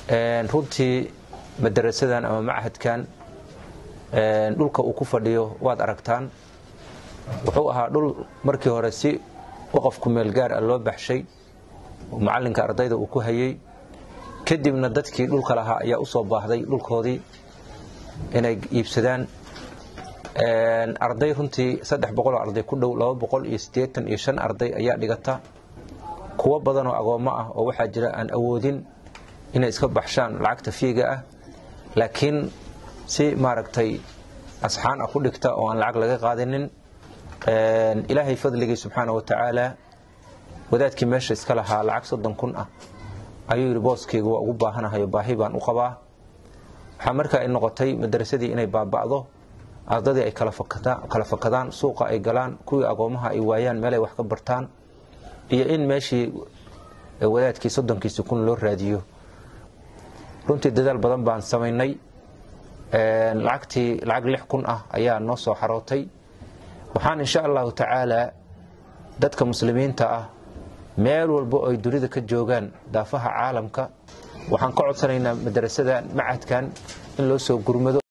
runtii madarasadan ama machadkan dhulka uu ku fadhiyo waad aragtaan wuxuu ahaa dhul markii hore si waqafku meel gaar ah loo baxshay oo macallinka ardayda uu ku hayey kadibna dadkii dhulka lahaa ayaa u soo baahday dhulkoodii inay iibsadaan arday runtii saddex boqoloo arday ku dhow laba boqol iyo siddeetan iyo shan arday ayaa dhigata kuwo badanoo agoommo ah oo waxaa jira aan awoodin inay iska baxshaan lacagta fiiga ah laakiin si maaragtay asxaan ah ku dhigta oo aan lacag laga qaadanin ilaahay fadligii subxaana wa tacaala wadaadkii meesha iska lahaa lacag soddon kun ah ayuu yidhi booskayga waa ugu baahanahayo baahi baan u qabaa waxaa markaa ay noqotay madarasadii inay baaba'do ardadii ay kala fakadaan suuqa ay galaan kuwii agoomaha ay waayaan meelay wax ka bartaan iyo in meeshii wadaadkii soddonkiisi kun loo raadiyo runtii dadaal badan baan samaynay lacagtii lacag lix kun ah ayaa noo soo xarootay waxaan insha allahu tacaala dadka muslimiinta ah meel walbo ay dunida ka joogaan daafaha caalamka waxaan ka codsanaynaa madarasada macadkan in loo soo gurmado